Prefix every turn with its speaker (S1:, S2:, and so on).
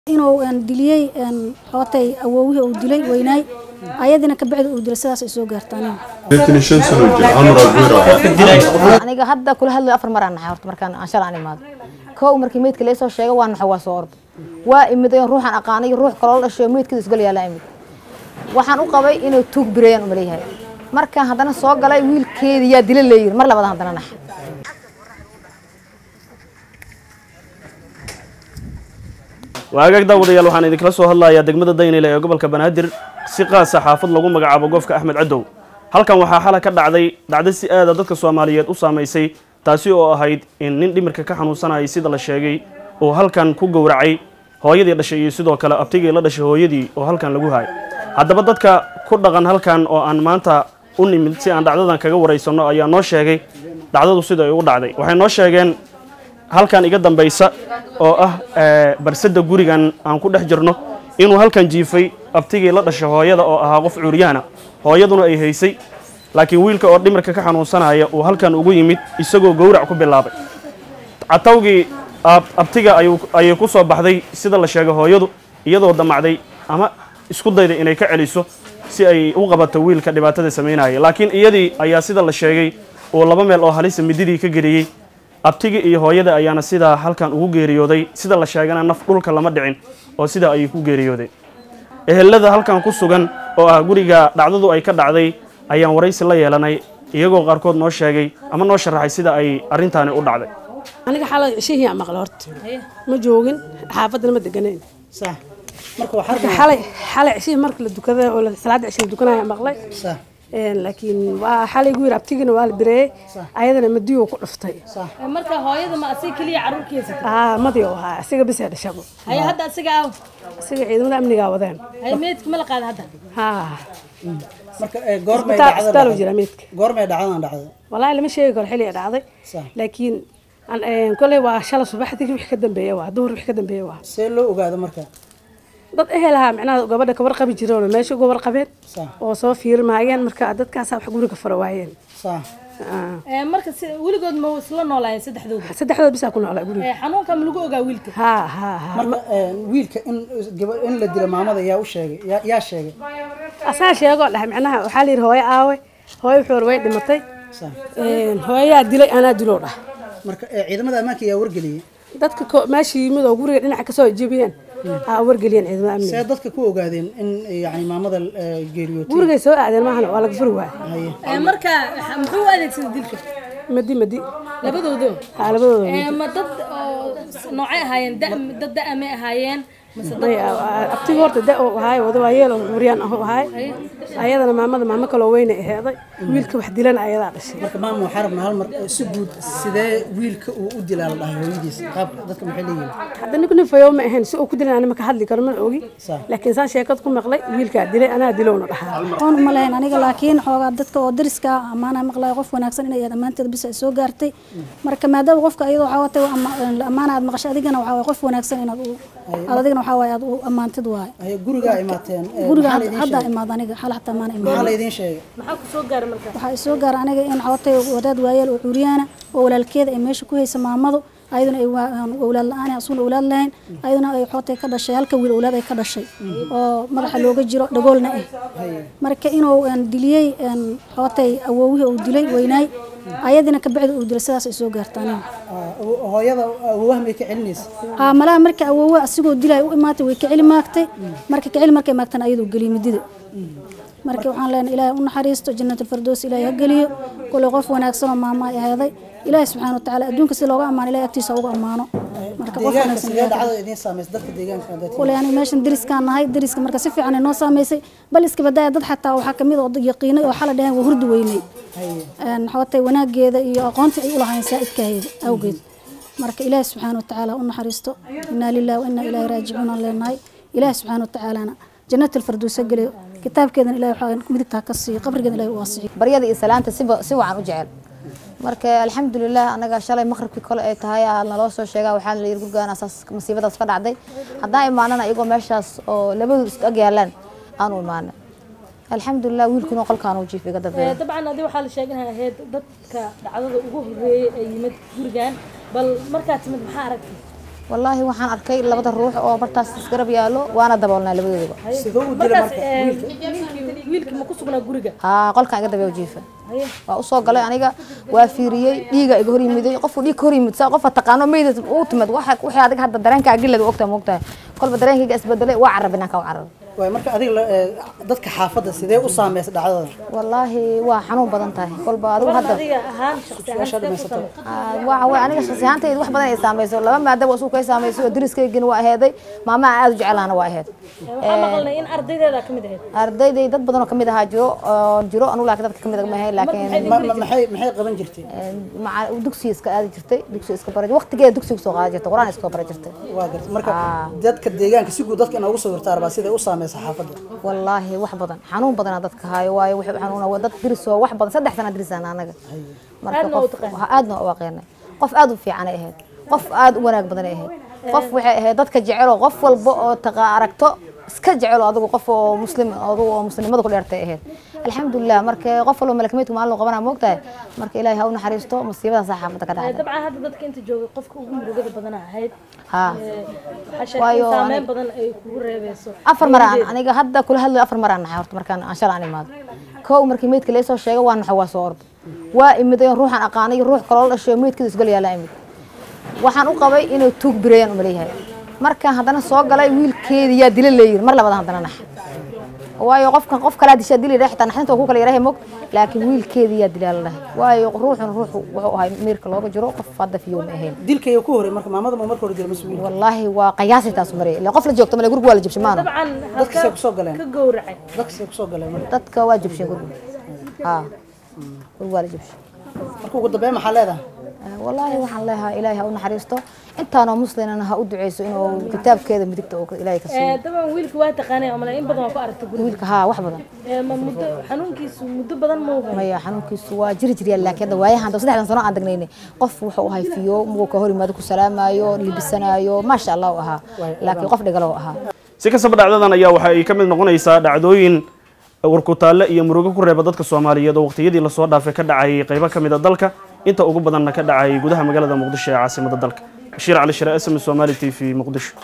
S1: inuu diliyey xootay awowihii uu dilay weynaay ayadina kabacdi uu dilay sidaas ay soo gaartaan
S2: aniga hadda kula hadlayo afar mar aan naxay horta markaan aan shalay aan imaado kow markii meydka laysoo sheegay waa naxay waa soo orday waa imid ayoon ruuxan aqaanay ruux kaloo la dhashay oo meydkada isgal yaala imid waxaan u qabay inuu tuug bireeyaan umaleeyahay markaan haddana soo galay wiilkeedii yaa dila leeyiri mar labaad haddana naxay
S3: waagaag daawadayaal waxaan idinkala soo hadlayaa degmada daynile ee gobolka banaadir si qaasa xaafad lagu magacaabo goofka axmed cadow halkan waxaa xalay ka dhacday dhacdo si aada dadka soomaaliyeed u saamaysay taasi oo ahayd in nin dhimirka ka xanuunsanayay sida la sheegay uu halkan ku gowracay hooyadii dhashay iyo sidoo kale abtigii la dhashay hooyadii oo halkan lagu haay haddaba dadka ku dhaqan halkan oo aan maanta u nimid si aan dhacdadan kaga waraysanno ayaa noo sheegay dhacdadu sida ay u dhacday waxay noo sheegeen halkan iga dambaysa oo ah barsada gurigan aan ku dhex jirno inuu halkan jiifay abtigii la dhashay hooyada oo ahaa qof cuuryaana hooyaduna ay haysay laakiin wiilka oo dhimirka ka xanuunsanaya uu halkan ugu yimid isagoo gowrac ku bilaabay catawgii abtiga ayay ku soo baxday sida la sheegay hooyadu iyadoo damacday ama isku dayday inay ka celiso si ay u qabato wiilka dhibaatada samaynaya laakiin iyadii ayaa sida la sheegay uu laba meel oo halisa mididii ka geliyey abtigii iyo hooyada ayaana sidaa halkan ugu geeriyooday sida la sheegana naf dhulka lama dhicin oo sidaa ayay ku geeriyoodeen ehelada halkan ku sugan oo ah guriga dhacdadu ay ka dhacday ayaan waraysi la yeelanay iyagoo qaarkood noo sheegay ama noo sharaxay sida ay arrintaani u dhacday
S4: aniga xalay shihiyaa maqla horta ma joogin xaafadana ma deganayn
S5: صح marka waxaa
S4: marka xalay xalay cishihii marka la dukada oo la- salaada cishii la dukanaya maqlay
S5: صح
S4: Een, laakiin waa xalay gu yiri abtigina waa la bireeyey ayadana madiyo ku dhuftay
S6: marka hooyada ma asiga keliya caruurkiisa
S4: aa madi oo ahaa asiga bis ee dhashabo
S6: haye hadda asiga aaw
S4: asiga ciidamada amnigaa wadeen
S6: haye meydka ma la qaada hadda
S4: haa
S5: marka ee, goormay
S4: isbitaal
S5: dhacda
S4: isbitaal uu jira meydka
S5: goormay dhacdadan dhacday
S4: walaahi lama sheegi karo xilli ay dhacday
S5: Sax.
S4: laakiin aan- een, koley waa shala subaxdii wixii ka dambeeya waa duhur wixii ka dambeeya waa
S5: see loo ogaado marka
S4: dad ehelahaa micnaha gabadha kabar qabi jireen oo meesha uga warqabeen
S5: Sax.
S4: oo soo fiirmaayeen marka dadkaasaa wax guriga fara waayeen
S5: صح
S4: Aa.
S6: Ee, marka si weligood ma isla noolaayeen saddexdooda
S4: saddexdood bisaa ku noolaa guriga
S6: Ee, xanuunka ma lagu ogaa wiilka
S4: haa haa haa
S5: marka ee, wiilka in gaba in la dilo maamada yaa u sheegay yaa- yaa sheegay
S4: asaa sheegoo dhahay micnaha waxaa la yidhi hooyo aawe hooyo wuxuu war way dhimatay
S5: صح
S4: Een, hooyayaa dilay anaa diloo dhah
S5: marka ee, ciidamada ammaanka yaa wargeliyey
S4: dadka ko- meesha yimid oo guriga dhinaca kasoo jebiyeen aa wargeliyeen ciidamada amniga
S5: see dadka ku ogaadeen in yani maamada ee, geeriyootay
S4: gurigay soo aadeen maahan waa laga furi waaya
S5: haye
S6: Ee, marka xa- muxuu u adeegsaday dilka
S4: madi madi
S6: labadoodo
S4: haa labadooda
S6: Ee, ma dad oo s- noocay ahaayeen da- dad da-amay ahaayeen mase dad
S4: May, a- a- abtiga horta da oo ahaay wada waa yeel oo curyaan ah oo ahaay ayadana maamada maamo kaloo weyne aheeday wiilka wax dilana ayadaa dhashay
S5: marka maama waxaa rabnaa hal mar ee, si guud sidee wiilka uu u dilaa la dhahay hooyadiis qaabka dadka maxay leeyihiin
S4: hadda ninku nin fayow ma ahayn si uu ku dilan anima ka hadli karo mana ogi
S5: Sax.
S4: laakiin saan sheekad ku maqlay wiilkaa dilay anaa dilowna dhahaa
S1: oon ma lahayn aniga laakiin xoogaa dadka oo dariska ah amaana maqlaya qof wanaagsan inay ammaanteeda bis ay soo gaartay marka maadaama qofka iyadoo waxaa watay ammaana aad maqashay adigana waxaa waye qof wanaagsan inaad u aad adigana waxaa waye aad u ammaantid waaye
S5: haye gurigaa imaateen ee,
S1: guriga
S5: maxaa laydin
S1: hadda
S5: sheegay?
S1: imaad aniga xal xataa maana
S5: maxaa
S1: imaad
S5: laydin sheegay
S6: maxaa ku soo gaaray marka
S1: waxaa isoo gaara aniga in xawatay wadaad waayeel oo cuuriyaana oo walaalkeeda ay meesha ku haysa maamadu ayaduna ay waa- aan awlaad la-aan asuna awlaad lahayn ayaduna ay xootay ka dhashay halka wiil awlaad ay ka dhashay oo madaxa looga jiro dhagoolna ah marka inuu een, diliyey een, xootay awowihii uu dilay weynaay ayadina kabacdi uu dilay sidaas ay soo gaarta aniga
S5: Ah, hooyada awowaha may ka celinaysa
S1: aa malaha marka awowe asigoo dilay u imaatay way kaceli maagtay marka kaceli markay maagtana ayadoo geliy midida marka waxaan leenahay ilaahay u naxariisto jannatul ilaahay ha geliyo kulay qof wanaagsan oo maama ay aheeday ilaahay subxaana watacaala adduunka si looga ammaano ilahay agtiisa uga ammaano marka qof
S5: deegaanka
S1: wanaagsan
S5: sidee
S1: ilaahay ha
S5: dhacdada idiin saamaysa dadka deegaanka dadka
S1: kulay aniga meeshan deriskaan nahay deriska marka si fiican ay noo saamaysay bal iska badaaya dad xataa waxaa kamid oo yaqiinay oo xala dhaheen waa hurdi weynay een xawatay wanaageeda iyo aqoontii ay u lahayn saa'idkaheeda awgeed marka ilaahi subxaana watacaala u naxariisto inaa lillahi wa inaa ilaahi raajicuun aan leenahay ilaahi subxaana watacaalana jannat alfarduus ha geliyo kitaabkeedana ilahi waxaa midigtaa ka siiyo qabrigeeda ilahi u waasixiyo
S2: baryada iyo salaanta siba si wacan u jecel marka alxamdulilah anaga shalay maqribkii kole ay tahay aa naloo soo sheegaa waxaa la yiri gurgaan asaas masiibadaas ka dhacday haddaan imaanana iyagoo meeshaas oo labadu is ag yaalaan aan u imaanay alxamdulilah wiilkuna qolkaan uu jiif iga
S6: Ee,
S2: dambeeya
S6: dabcan adi waxaa la sheeganayaa ahayd dadka dhacdada ugu horeeyay ee yimid gurigan bal markaad timid maxaa aragtay
S2: wallaahi waxaan arkay labada ruux oo bartaas isgarab yaalo waana daboolnaa labadoodaba
S5: sidoo u dilay
S6: markaas
S5: marka
S6: ee,
S5: wiilka
S6: ninkii wiilkii ma ku sugnaa guriga
S2: haa qolkaan iga dabeeyo jiifa waa usoo galay aniga waa fiiriyey dhiiga iga hor yimiday qofku dhiig ka hor yimid saa qofa taqaano meydad uu timid waxa wixii adiga hadda dareenkaa gilada ogtaa moogtahay kolba dareenkayga isbedelay waa carab inaan ka carab
S5: waay marka adiga la- ee, dadka xaafadda sidee u saameysay dhacdada
S2: wallaahi waa xanuun badan tahay kolba adigu hadda
S6: adiga ahaan shaqsi ahaan
S5: Su'aasha
S6: sidee ku
S5: dhamaysato.
S6: samay
S2: Ah, waxa way aniga shakhsi ahaantayda wax badan ay saamayso laba maadaba isugu kay saamayso oo dariskaygina waa aheeday maamaha aad u jecelaana waa aheed
S6: waxaa maqalnay in ardaydeeda ka mid ahayd
S2: ardayday dad badan oo kamid ahaa jiro oo jiro anu laakiin dadka kamid ma ahayn laakiin
S5: Ma- ma- maxay maxay qaban jirtay
S2: maca dugsiga iska aadi jirtay dugsiga iska bara waqtigeeda dugsiga soo qaadi jirtay quraan iska bara jirtay
S5: waa gartay marka
S2: Ah.
S5: dadka deegaanka si guud dadka inoogu soo wirtaa rabaa siday u saameysay xaafadda
S2: wallaahi wax badan xanuun badan dadka haayo waayo wuxuu xanuuna waa dad diris oo wax badan saddex sana dirisaan anaga marka
S6: Aadna u
S2: qof
S6: taqaanay.
S2: waxa aadna u aqaanay qof aad u fiican ay ahayd qof aad u wanaag badan ay ahayd qof waxay ahayd dadka jecel oo qof walba oo taqa aragto iska jecel oo adigu qof oo muslim adigu oo muslimada ku dheertay ahayd alxamdulilah marka qof walba malakmeedku maalin loo qabanaa moogtahay marka ilaahay ha u naxariisto musiibadaas xaafadda ka dhacday
S6: dabcan hadda dadka inta joogay qofka ugu murugada badan ahayd
S2: haa
S6: Ee, waxaa sheegtay
S2: Waayo,
S6: in saameyn
S2: aniga-
S6: badan ay kugu reebeyso
S2: afar mar aan aniga hadda kula hadlayo afar mar aan naxay horta markaan aan shalay aan imaado kow markii meydka laysoo sheegay waa naxay waa soo orday waa imid oo ruuxan aqaanay iyo ruux kaloo la dhashay meydkida isgal yaala imid waxaan u qabay inuu tuug bireeyaan umaleeyahay markaan haddana soo galay wiilkeedii yaa dila leeyihin mar labaad haddana naxay waayo qofkan qof kalaa dishaa dili dhahay xitaa naxdinta waa ku kala yarahay mog laakiin wiilkeedii yaa dilaa la dhahay waayo ruuxun ruuxu wuxuu ahay meerka looga jiro qof hadda fiyow ma ahayn
S5: dilkayga ku horey marka maamada ma marka hore dilay mas wiilka
S2: wallaahi waa qiyaasay taas marey ilaa qof la joogto male guriga waa la jabshay maano
S6: dabcan
S5: dadka say
S6: halka
S5: kusoo galeen
S6: ka gowracay
S5: dadka say kusoo galeen marka
S2: dadka waa jabsheen guriga haa guriga waa la jabshay
S5: marka ugu dambeyn maxaa leedahay
S2: Ah, wallaahi waxaan leeyahay ilaahay ha u naxariisto intaanoo muslimana ha u duceyso inuu kitaabkeeda midigta oo ilaahay ka siiyo
S6: Ee, dabcan wiilka waa taqaanay amale in badan waa ku aragtay guriga
S2: wiilka haa wax badan
S6: Ee, ma muddo xanuunkiisu muddo badan ma uhay
S2: maya xanuunkiisu waa jiri jiryaa laakiin hadda waayahan hadda saddexdan sano aan degnaynay qof wuxuu ahay fiyo muguu ka hor yimaado ku salaamaayo libisanaayo maasha allah u ahaa laakiin qof dhigalo u ahaa
S3: si kastaba dhacdadan ayaa waxa ay ka mid noqonaysaa dhacdooyin warkutaalle iyo murugo ku reeba dadka soomaaliyeed oo waqtiyadii lasoo dhaafay ka dhacayay qaybo ka mid a dalka inta ugu badanna ka dhacayay gudaha magaalada muqdisho ee caasimada dalka bashiir cali shire sm somali t v muqdisho